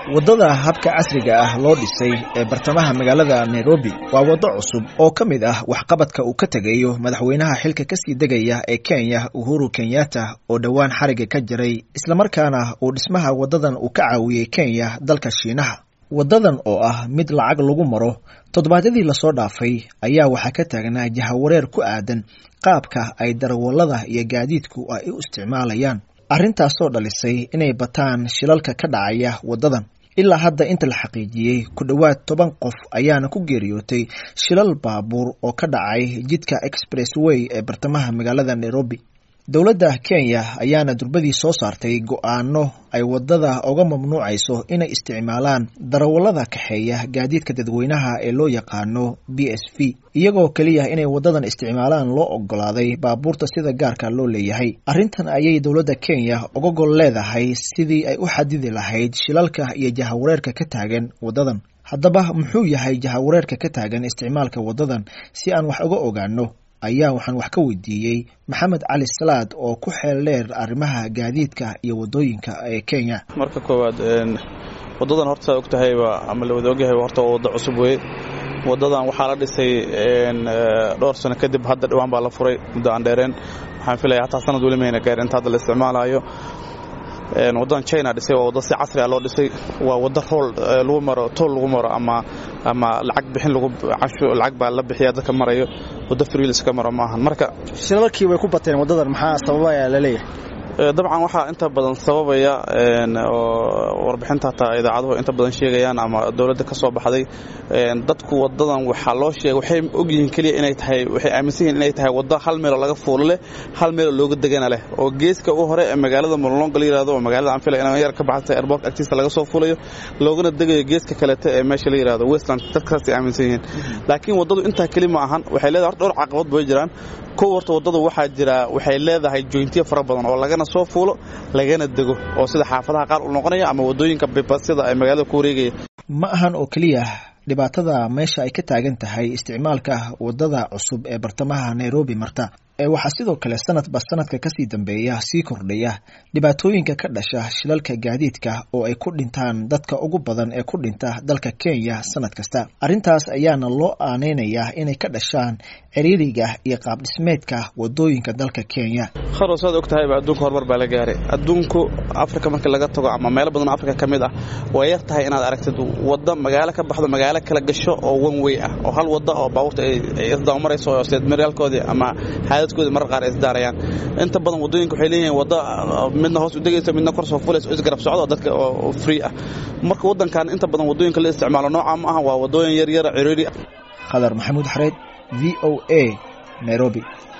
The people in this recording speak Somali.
waddada habka casriga ah loo dhisay ee bartamaha magaalada nairobi waa waddo cusub oo ka mid ah waxqabadka uu ka tegayo madaxweynaha xilka kasii degaya ee kenya uhuru kenyatta oo dhowaan xariga ka jiray islamarkaana uu dhismaha waddadan uu ka caawiyey kenya dalka shiinaha waddadan oo ah mid lacag lagu maro toddobaadyadii lasoo dhaafay ayaa waxaa ka taagnaa jahawareer ku aadan qaabka ay darawallada iyo gaadiidku ay u isticmaalayaan arrintaasoo dhalisay inay bataan shilalka ka dhacaya waddadan ilaa hadda inta la xaqiijiyey ku dhowaad toban qof ayaana ku geeriyootay shilal baabuur oo ka dhacay jidka expressway ee bartamaha magaalada nairobi dowladda kenya ayaana durbadii soo saartay go-aano ay waddada uga mamnuucayso inay isticmaalaan darawallada kaxeeya gaadiidka dadweynaha ee loo yaqaano b s v iyagoo keliya inay waddadan isticmaalaan loo ogolaaday baabuurta sida gaarka loo leeyahay arrintan ayay dowladda kenya uga gol leedahay sidii ay u xadidi lahayd shilalka iyo jahawareerka ka taagan waddadan haddaba muxuu yahay jahawareerka ka taagan isticmaalka waddadan si aan wax uga ogaano ayaa waxaan wax ka weydiiyey maxamed cali salaad oo ku xeel dheer arrimaha gaadiidka iyo waddooyinka ee kenya marka koowaad waddadan horta og tahayba ama la wada ogyahay horta waa waddo cusub weye waddadan waxaa la dhisay dhowr sano kadib hadda dhawaan baa la furay muddo aan dheereen waxaan filaya hataa sanad weli mayna gaarin inta hadda la isticmaalayo waddadan china dhisay waa waddo si casri ah loo dhisay waa waddo rool lagu maro tool lagu maro ama ama lacag bixin lagu casho lacag baa la bixiya dadka marayo waddo freelis ka maro maahan marka shilalkii way ku bateen waddadan maxaa sababaya la leeyahay dabcan waxaa inta badan sababaya oo warbixinta hataa idaacaduhu inta badan sheegayaan ama dowladda ka soo baxday dadku wadadan waxaa loo sheegay waxay ogyihiin keliya inay tahay waxay aaminsan yihiin inay tahay waddo hal meeloo laga fuulo leh hal meeloo looga degana leh oo geeska u hore ee magaalada molonga la yirahdo oo magaalada aan filay inaan yar ka baxsay airport agtiisa laga soo fuulayo loogana degayo geeska kalete ee meesha la yirahdo westland dadkaasay aaminsan yihiin laakiin waddadu intaa keli ma ahan waxay leedahay horta dhowr caqabad bay jiraan kow horta waddadu waxaa jira waxay leedahay joyntiyo fara badan oo lagana soo fuulo lagana dego oo sida xaafadaha qaar u noqonaya ama waddooyinka bibasyada ay magaalada ku wareegaya ma ahan oo keliya dhibaatada meesha ay ka taagan tahay isticmaalka waddada cusub ee bartamaha nairobi marta ee waxaa sidoo kale sanadba sanadka kasii dambeeya sii kordhaya dhibaatooyinka ka dhasha shilalka gaadiidka oo ay ku dhintaan dadka ugu badan ee ku dhinta dalka kenya sanad kasta arrintaas ayaana loo aaneynayaa inay ka dhashaan ciriiriga iyo qaabdhismeedka wadooyinka dalka kenya kharo saad og tahayba adduunka horumar baa la gaaray adduunku afrika markii laga tago ama meelo badan afrika ka mid ah way yar tahay inaad aragtid waddo magaalo ka baxdo magaalo kala gasho oo one way ah oo hal waddo oo baabuurta ay isdabamarayso oo seedmaryaalkoodii ama xaadadkoodii marar qaar ay isdaarayaan inta badan waddooyinka waxay leeyihiin waddo midna hoos u degaysa midna kor soo fulaysa oo isgarab socdo oo dadka oo free ah marka waddankan inta badan waddooyinka la isticmaalo nooca ma aha waa waddooyin yaryara ciriiri khadar maxamuud xareed v o a nairobi